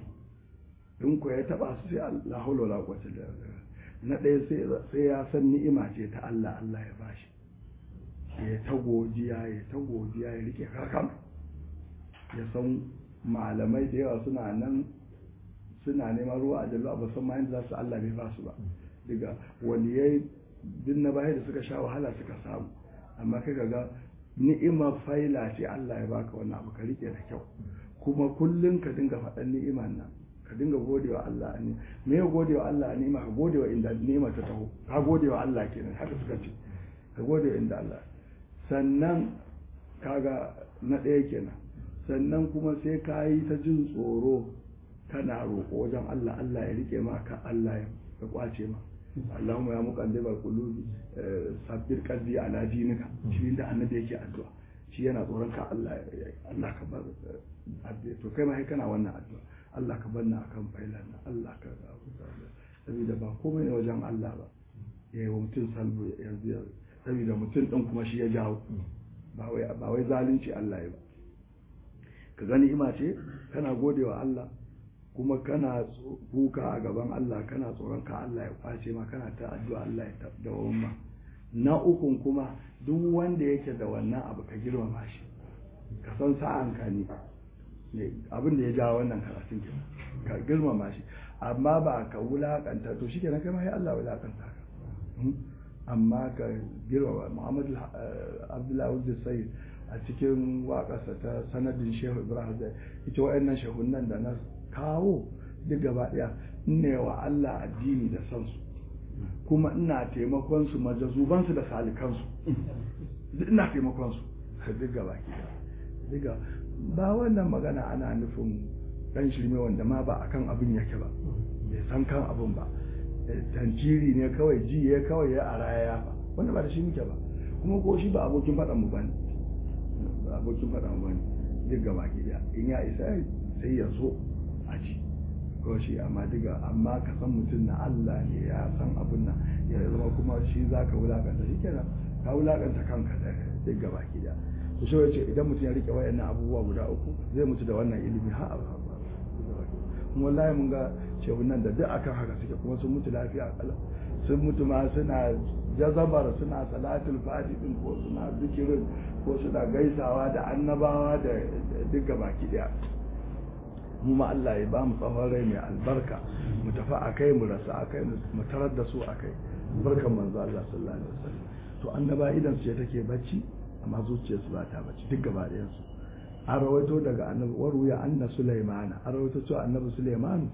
in ko ya taba su sai Allah haula wala quwwata illa billah na ɗaya sai ya san ni'ima ce ta Allah Allah ya bashi ya ta godiya ya ta godiya ya rike kakan ya san malamai da yawa suna nan suna neman ruwa a jallo ba san ma yadda za su Allah bai ba su ba daga waliyai din na baya da suka sha wahala suka samu amma kai ga ni'imar faila ce Allah ya baka wannan abu ka rike da kyau kuma kullum ka dinga faɗan ni'imar nan ka dinga godewa Allah ne me ya godewa Allah ne ma ka godewa inda ni'imar ta taho ka godewa Allah kenan haka suka ce ka godewa inda Allah sannan kaga na ɗaya kenan sannan kuma sai ka yi ta jin tsoro kana roƙo wajen Allah Allah ya rike ma ka Allah ya kwace ma Allahumma ya muqallibal qulubi sabbir qalbi ala dinika shi da annabi yake addu'a shi yana tsoron ka Allah Allah ka bar addu'a to kai ma kai kana wannan addu'a Allah ka bar na akan failan Allah ka saboda ba komai ne wajen Allah ba yayi wa mutum salbu yanzu saboda mutum din kuma shi ya jawo ba wai ba wai zalunci Allah ya ba ka gani ima ce kana godewa Allah kuma kana kuka a gaban Allah kana tsoron ka Allah ya kwace ma kana ta addu'a Allah ya dawo ma na ukun kuma duk wanda yake da wannan abu ka girmama shi ka san sa'an ka ne abin da ya ja wannan karatun ke ka girmama shi amma ba ka wulakanta to shi kenan kai ma Allah wulakanta ka amma ka girmama Muhammad Abdullahi Abdul Sayyid a cikin waƙarsa ta sanadin Shehu Ibrahim da ita wa'annan shehunan da na kawo duk gaba ɗaya ne wa Allah addini da san su kuma ina taimakon su majazuban su da salikan su duk ina taimakon su duk gaba ki duk ba wannan magana ana nufin dan shirme wanda ma ba akan abin yake ba bai san kan abin ba tantiri ne kawai ji ya kawai ya araya ya ba wanda ba da shi muke ba kuma ko shi ba abokin faɗan mu bane abokin faɗan mu bane duk gaba ki in ya isa sai ya zo a ci ko shi amma diga amma ka san mutum na Allah ne ya san abin nan ya zama kuma shi za ka wulakanta shi kenan ka wulakanta kanka da duk gaba ki da to shi wace idan mutum ya rike wayannan abubuwa guda uku zai mutu da wannan ilimi ha a kuma wallahi mun ga cewa nan da duk akan haka suke kuma sun mutu lafiya kala sun mutu ma suna jazabar suna salatul fati din ko suna zikirin ko suna gaisawa da annabawa da duk gaba ki daya mu ma Allah ya ba mu tsawon rai mai albarka mu tafi a kai mu rasa a kai mu tarar da su a kai barkan manzo Allah sallallahu alaihi wasallam to annaba idan su take bacci amma zuciyar su ba ta bacci duk gaba ɗayan su an rawaito daga annabi waru ya anna Sulaiman an rawaito cewa annabi Sulaiman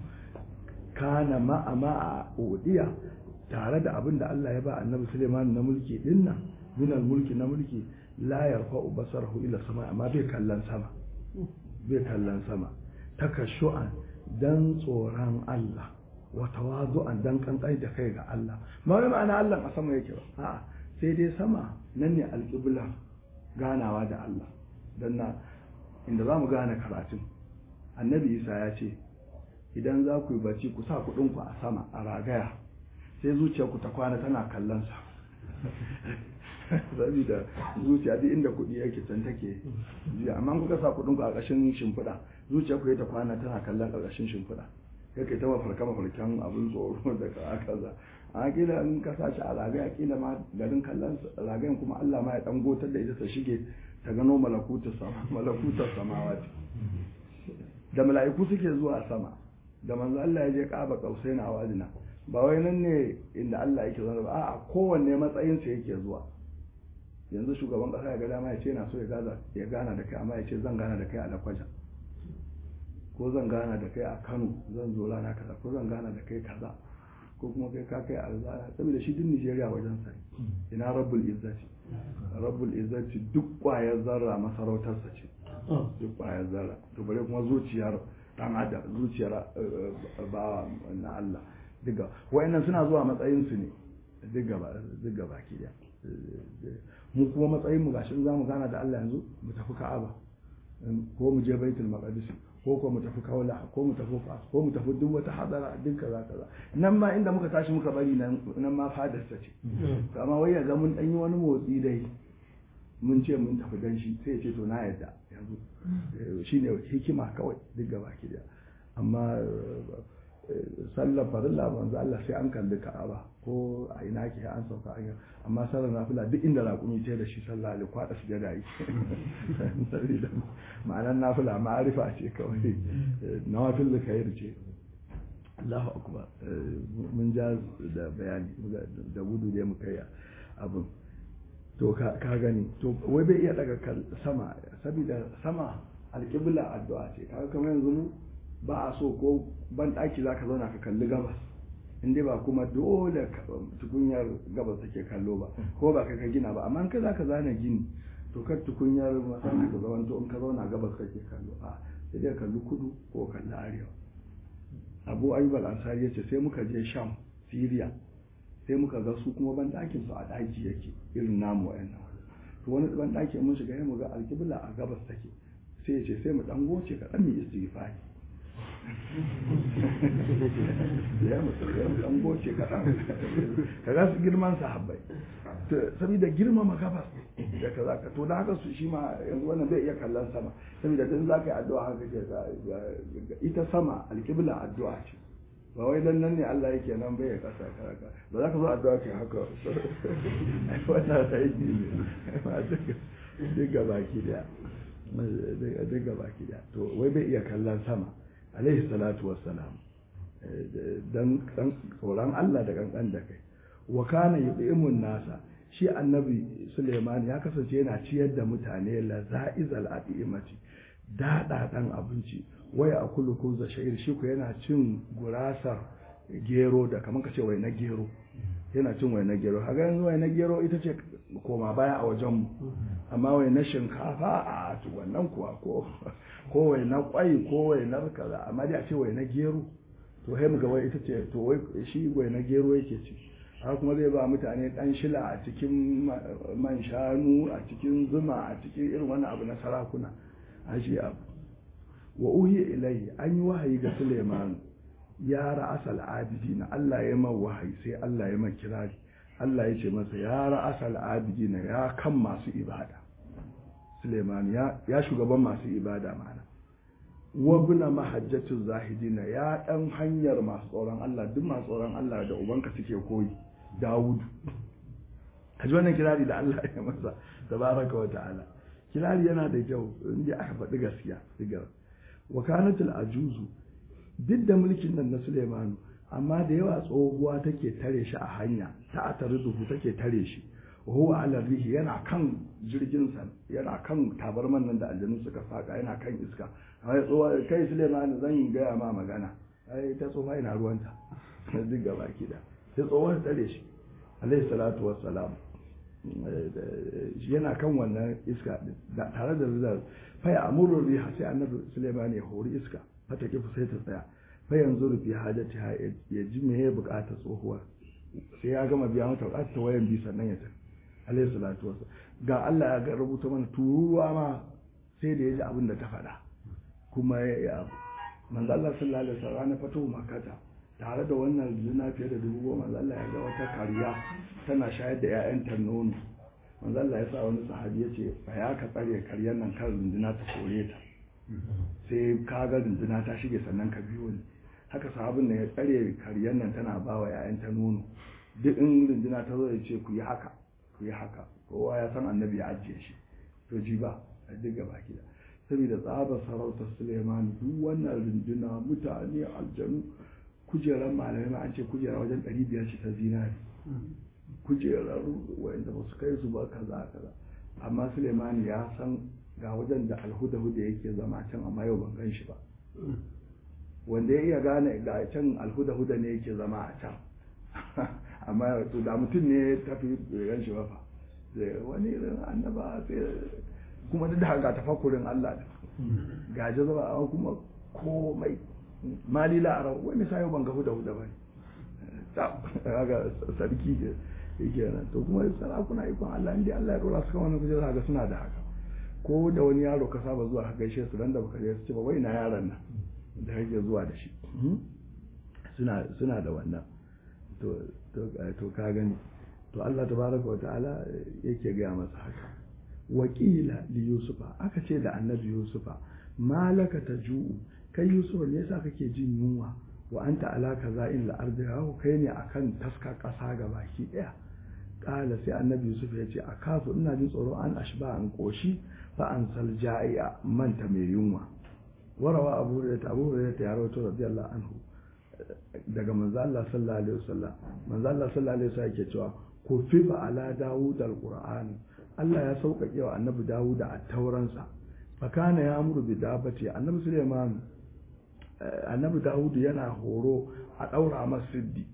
kana ma'a ma'a udiya tare da abin da Allah ya ba annabi Sulaiman na mulki dinnan min mulki na mulki la yarfa'u basarahu ila sama amma bai kallon sama bai kallon sama takashu'an dan tsoron Allah wa tawazu'an dan kankai da kai ga Allah ba wai ma'ana Allah a sama yake ba a'a sai dai sama nan ne alƙibla ganawa da Allah dan na inda zamu gane karatun annabi Isa ya ce idan za ku yi bacci ku sa kuɗin ku a sama a ragaya sai zuciyarku ta kwana tana kallon sa saboda zuciya duk inda kuɗi yake can take jiya amma kuka sa kuɗin ku a ƙashin shimfiɗa zuciya ku ta kwana tana kallon ƙarƙashin shimfiɗa ya kai ta mafarka mafarkan abin tsoro da aka za a kila in ka sa shi a ragaya kila ma garin kallon ragayen kuma Allah ma ya dan gotar da ita ta shige ta gano malakutar sama malakutar samawati da mala'iku suke zuwa sama da manzo Allah ya je Kaaba kausai na wajina ba wai nan ne inda Allah yake zuwa ba a'a kowanne matsayin sa yake zuwa yanzu shugaban kasa ya ga dama ya ce na so ya gaza ya gana da kai amma ya ce zan gana da kai a lakwaja ko zan gana da kai a Kano zan zo rana kaza ko zan gana da kai kaza ko kuma kai ka kai alzara saboda shi duk Nigeria wajen sa ina rabbul izzati rabbul izzati duk kwayar zarra masarautarsa ce duk kwayar zarra to bare kuma zuciyar dan adam zuciyar bawa na Allah diga wayannan suna zuwa matsayin su ne diga ba diga baki da mu kuma matsayin mu gashin zamu gana da Allah yanzu mu tafi Ka'aba ko mu je Baitul Maqdis ko ko mu tafi Kaula ko mu tafi Fas ko mu tafi duk wata hadara duk kaza kaza nan ma inda muka tashi muka bari nan nan ma fadar ta ce amma wai ga mun dan yi wani motsi dai mun ce mun tafi dan shi sai ya ce to na yadda yanzu shine hikima kawai duk gaba ki da amma sallar farilla manzo Allah sai an kalli Ka'aba ko a ina ke an sauka an amma sallar nafila duk inda raƙumi ce da shi sallah ali kwada su jada yi sabida ma'anar nafila ma'arifa ce kawai nawafil da khair ce Allahu akbar mun ja da bayani da gudu da muka yi abin to ka gani to wai bai iya daga sama saboda sama alƙibla addu'a ce kaga kamar yanzu mu ba a so ko ban ɗaki za ka zauna ka kalli gabas inda ba kuma dole tukunyar gabas take kallo ba ko ba ka gina ba amma in ka za ka zana gini to kar tukunyar masana ka zama to in ka zauna gabas kake kallo a sai dai kalli kudu ko kalli arewa abu ayyub al-ansari yace sai muka je sham syria sai muka ga su kuma ban ɗakin su a ɗaki yake irin namu wayannan to wani ban ɗaki mun shiga mu ga alƙibla a gabas take sai ya ce sai mu dan goce ka dan mu istighfari ya mutu ya dan goce kaɗan ka ga su girman sahabbai saboda girmama gabas da ka za ka to da haka su shi ma yanzu wannan zai iya kallon sama saboda dan za ka yi addu'a haka ke ita sama alƙibla addu'a ce ba wai dan nan ne Allah yake nan bai ya kasa karaka ba za ka zo addu'a ce haka wannan sai ne ba duk gaba ki da duk gaba ki da to wai bai iya kallon sama alaihi salatu wassalam dan tsoron Allah da kankan da kai wa kana yudimun nasa shi annabi Suleiman ya kasance yana ciyar da mutane la za'izal adimati dada dan abinci waya akulu kuza sha'ir shi ku yana cin gurasar gero da kamar kace wai na gero yana cin wai na gero kaga yanzu wai na gero ita ce koma baya a wajen mu amma wai na shinkafa a to wannan kuwa ko ko wai na kwai ko wai na kaza amma dai a ce wai na gero to sai muga wai ita ce to wai shi wai na gero yake ci haka kuma zai ba mutane dan shila a cikin man shanu a cikin zuma a cikin irin wannan abu na sarakuna a shi abu wa uhi ilayhi an yi wahayi ga Suleiman ya ra'asal abidina Allah ya man wahayi sai Allah ya man kirari Allah ya ce masa ya ra'asal abidina ya kan masu ibada Suleiman ya ya shugaban masu ibada mana wa buna mahajjatu zahidina ya dan hanyar masu tsoron Allah duk masu tsoron Allah da ubanka suke koyi Dawudu kaji wannan kirari da Allah ya masa tabaraka wa ta'ala kirari yana da kyau inda aka faɗi gaskiya digar wa kanatul ajuzu duk da mulkin nan na Suleimanu amma da yawa tsohuwa take tare shi a hanya ta atarizuhu take tare shi wa huwa ala rihi yana kan jirgin sa yana kan tabarman nan da aljanu suka saka yana kan iska ai tsohuwa kai Suleimanu zan gaya ma magana ai ta tsohuwa ina ruwanta duk gaba ki da sai tsohuwa tare shi alaihi salatu wassalam yana kan wannan iska tare da rizal faya amurur riha sai annabi Suleiman ya hori iska fata kifu sai ta tsaya fa yanzu rufi hajati ha ya ji me ya bukata tsohuwa sai ya gama biya mata bukata ta wayan bi sannan ya tafi alayhi salatu wasu ga Allah ya ga rubuta mana turuwa ma sai da ya ji abin da ta faɗa kuma ya yi abu manzo Allah sallallahu alaihi wasallam na fito makata tare da wannan zina fiye da dubu goma manzo Allah ya ga wata kariya tana shayar da 'ya'yanta nono manzo Allah ya sa wani sahabi ya ce ba ya ka tsare karyar nan kan runduna ta kore ta sai ka ga runduna ta shige sannan ka biyo ni haka sahabin da ya tsare karyar nan tana ba wa ‘ya'yanta nono duk in runduna ta zo ya ce ku yi haka ku yi haka kowa ya san annabi ya ajiye shi to ji ba a duk gaba gida saboda tsabar sarautar suleiman duk wannan runduna mutane aljanu kujerar malamai ma an ce kujera wajen ɗari biyar ce ta zinari kujerar wanda ba su kai su ba kaza kaza amma suleiman ya san ga wajen da alhuda-huda yake zama can amma yau ban gan shi ba wanda ya iya gane ga can alhuda huda ne yake zama a can amma to da mutum ne ya tafi ran shi wafa wani irin annaba sai kuma duk da haka tafakurin Allah da ga jazaba amma kuma komai mali la'ara wani sayo ban ga huda huda bane haka sarki ke yake nan to kuma sarakuna ikon Allah inda Allah ya dora su kan wannan kujera ga suna da haka ko da wani yaro ka saba zuwa ka gaishe su dan da baka je su ce ba wai na yaron nan da kake zuwa da shi suna suna da wannan to to to ka gani to Allah tabaraka wa ta'ala yake ga masa haka wakila li yusufa aka ce da annabi yusufa malaka taju'u kai yusufa me yasa kake jin yunwa wa anta ala kaza'in al-ardi kai ne akan taska kasa ga baki daya kala sai annabi yusuf ya ce a kafu ina jin tsoro an ashba an koshi fa an sal ja'i'a manta mai yunwa warawa abu hurairah abu hurairah ya rawaito radiyallahu anhu daga manzo Allah sallallahu alaihi wasallam manzo Allah sallallahu alaihi wasallam yake cewa ku fifa ala dawud alquran Allah ya sauƙaƙe wa annabi dawud a tauransa fakana ya amuru bi dabati annabi Sulaiman annabi dawud yana horo a daura masa siddi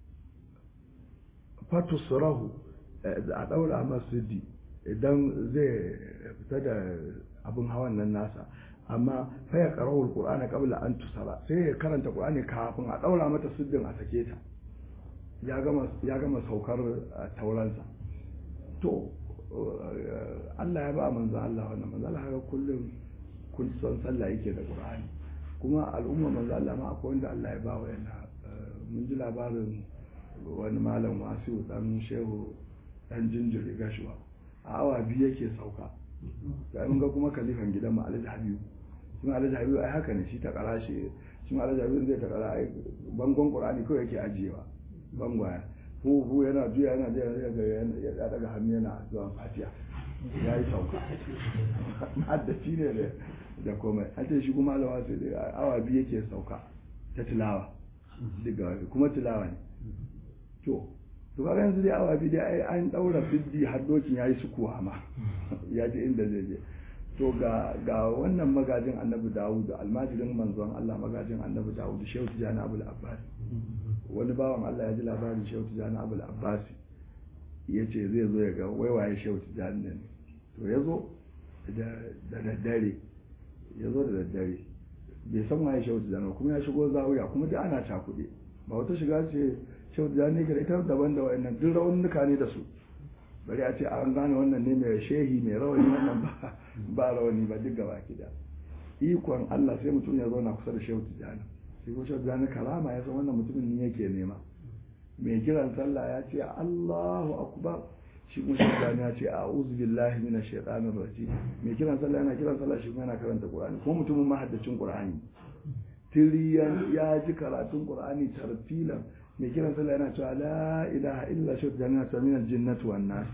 fatusrahu a daura masa siddi idan zai fita da abin hawan nan nasa amma fa ya qara'u alqur'ana qabla an tusara sai ya karanta qur'ani kafin a daura mata siddin a sake ta ya gama ya gama saukar tauransa to Allah ya ba manzo Allah wannan manzo Allah haka kullum kun son sallah yake da qur'ani kuma al'umma manzo Allah ma akwai wanda Allah ya ba wa yana mun ji labarin wani malam wasu dan shehu dan jinjiri gashuwa a awa biyu yake sauka ga mun ga kuma kalifan gidan mu Alhaji Habibu shi Alhaji Habibu ai haka ne shi ta kara shi shi Alhaji Habibu zai ta kara ai bangon Qur'ani kawai yake ajiyewa bangwaya hu hu yana juya yana juya ya daga hannu yana zuwa fatiha ya yi sauka haddaci ne da komai an ce shi kuma alawa sai da awa biyu yake sauka ta tilawa daga kuma tilawa ne to to kaga yanzu dai awa biyu dai an daura fiddi har dokin yayi sukuwa ma ya ji inda zai je to ga ga wannan magajin annabi dawud almajirin manzon Allah magajin annabi dawud shehu tijani abul abbas wani bawan Allah ya ji labarin shehu tijani abul abbas ya ce zai zo ya ga waiwaye shehu tijani ne to ya zo da daddare ya zo da daddare bai san waye shehu tijani kuma ya shigo zawiya kuma duk ana cakuɗe ba wata shiga ce shehu tijani ne ita daban da wa'annan duk raunuka ne da su bari a ce an gane wannan ne mai shehi mai rawani wannan ba ba rawani ba duk gaba da ikon Allah sai mutum ya zauna kusa da shehu tijani sai ko shehu tijani karama ya san wannan mutumin ne yake nema mai kiran sallah ya ce Allahu akbar shi kuma shehu tijani ya ce a'udhu billahi minash shaitanir rajim mai kiran sallah yana kiran sallah shi kuma yana karanta qur'ani ko mutumin mahaddacin qur'ani tiriyan ya ji karatun qur'ani tartilan mai kiran sallah yana cewa la ilaha illa shi jami'a samina jinnatu wan nas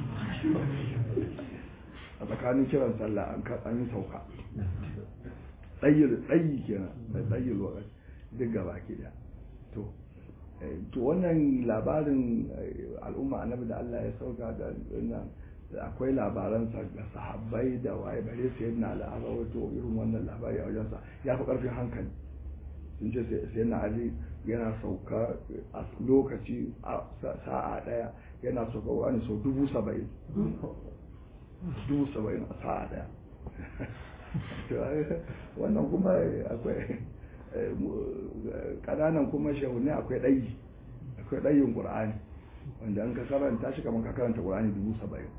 a tsakanin kiran sallah an an yi sauka tsayyir tsayi kenan da tsayyir lokaci duk gaba ki da to to wannan labarin al'umma annabi da Allah ya sauka da wannan akwai labaransa ga sahabbai da waye bare su yadda al'aba wato irin wannan labari a wajensa ya fi ƙarfin hankali sun ce sai na ali yana sauka a lokaci sa'a daya yana sauka wani sau dubu saba'in dubu saba'in a sa'a daya wannan kuma akwai kananan kuma shehunne akwai ɗayi akwai ɗayin ƙur'ani wanda an ka karanta shi kamar ka karanta ƙur'ani dubu saba'in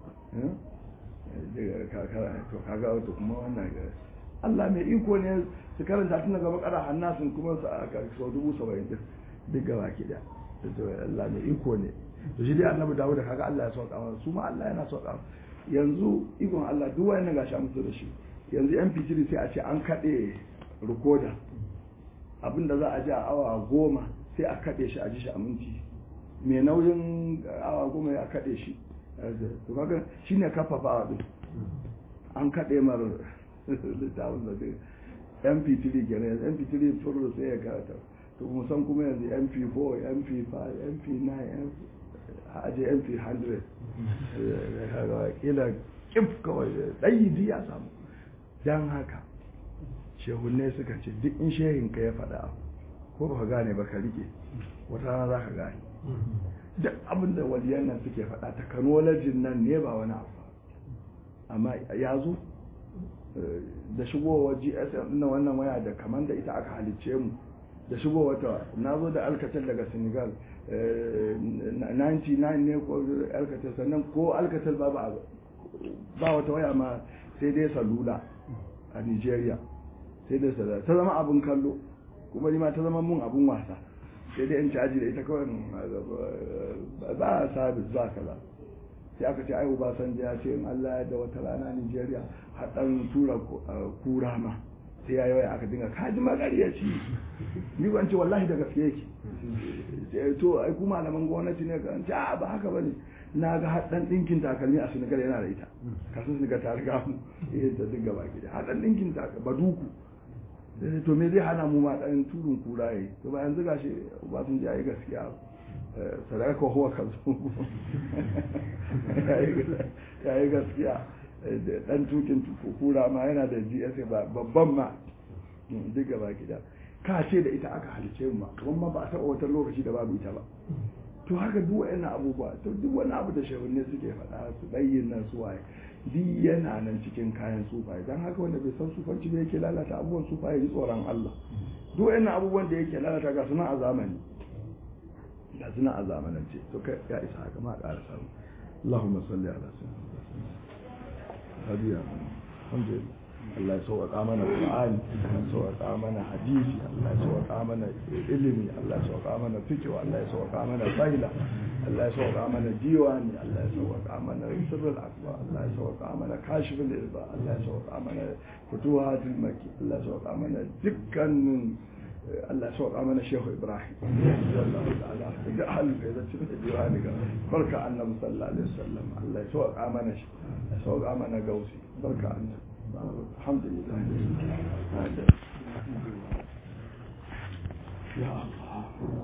to kaga wato kuma wannan Allah mai iko ne su karanta tun daga bakara hannasin kuma su a sau dubu saba'in din duk gaba ki da Allah mai iko ne to shi dai annabi dawo da kaga Allah ya sauka masa su ma Allah yana sauka yanzu ikon Allah duk wayannan gashi an fito da shi yanzu MP3 sai a ce an kaɗe rikoda abinda za a ji a awa goma sai a kaɗe shi a ji shi a minti mai nauyin awa goma ya kaɗe shi to kaga shine kafafa din an kaɗe mar littafin da zai mp3 kenan mp3 furu sai ya karata to musan kuma yanzu mp4 mp5 mp9 aje mp100 kila kif kawai ɗayi ya samu don haka shehunne suka ce duk in shehin ka ya faɗa ko ba ka gane ba ka rike wata rana za ka gane duk abin da waliyan nan suke faɗa takanolojin nan ne ba wani abu amma ya zo da shigowar gsm na wannan waya da kamar da ita aka halicce mu da shigowar ta na zo da alkatel daga senegal 99 ne ko alkatel sannan ko alkatel ba ba wata waya ma sai dai salula a nigeria sai dai salula ta zama abin kallo kuma ni ma ta zama mun abin wasa sai dai in caji da ita kawai ba a sabis ba kaza sai aka ce ai Obasanjo ya ce in Allah ya da wata rana Nigeria haɗan tura kura ma sai ya yawai aka dinga kaji magaryaci ni ban ce wallahi da gaske yake to ai ku malaman gwamnati ne ka ce a ba haka bane na ga haɗan ɗinkin takalmi a Senegal yana da ita kasan Senegal ta riga mu eh ta dinga baki da haɗan ɗinkin takalmi baduku to me zai hana mu ma ɗan turun kura yi to bayan zuga shi Obasanjo ya yi gaskiya sadaka huwa kazo ya yi gaskiya dan tukin kura ma yana da gsa babban ma duk gaba gida ka ce da ita aka halice mu kuma ba a taɓa wata lokaci da babu ita ba to haka duk wa'annan abubuwa to duk wani abu da shehunne suke faɗa su ɗayyin nan su waye duk yana nan cikin kayan sufaye don haka wanda bai san sufanci ba yake lalata abubuwan sufaye ji tsoron Allah duk wa'annan abubuwan da yake lalata ga suna a zamani ga suna a zamanance to kai ya isa haka ma ƙara samu Allahumma salli ala sayyidina hadiya alhamdulillah Allah ya sauƙaƙa mana Qur'ani Allah ya sauƙaƙa mana hadisi Allah ya sauƙaƙa mana ilimi Allah ya sauƙaƙa mana fiqh Allah ya sauƙaƙa mana faila Allah ya sauƙaƙa mana diwani Allah ya sauƙaƙa mana sirrul akbar Allah ya sauƙaƙa mana kashiful irba Allah ya sauƙaƙa mana futuhatul makki Allah ya sauƙaƙa mana dukkanin Allah sauƙa mana Shehu Ibrahim sallallahu ta'ala da halin da zai cikin diwani ga barka annabi sallallahu alaihi wasallam Allah ya sauƙa mana shi ya sauƙa mana gausi barka annabi alhamdulillah ya Allah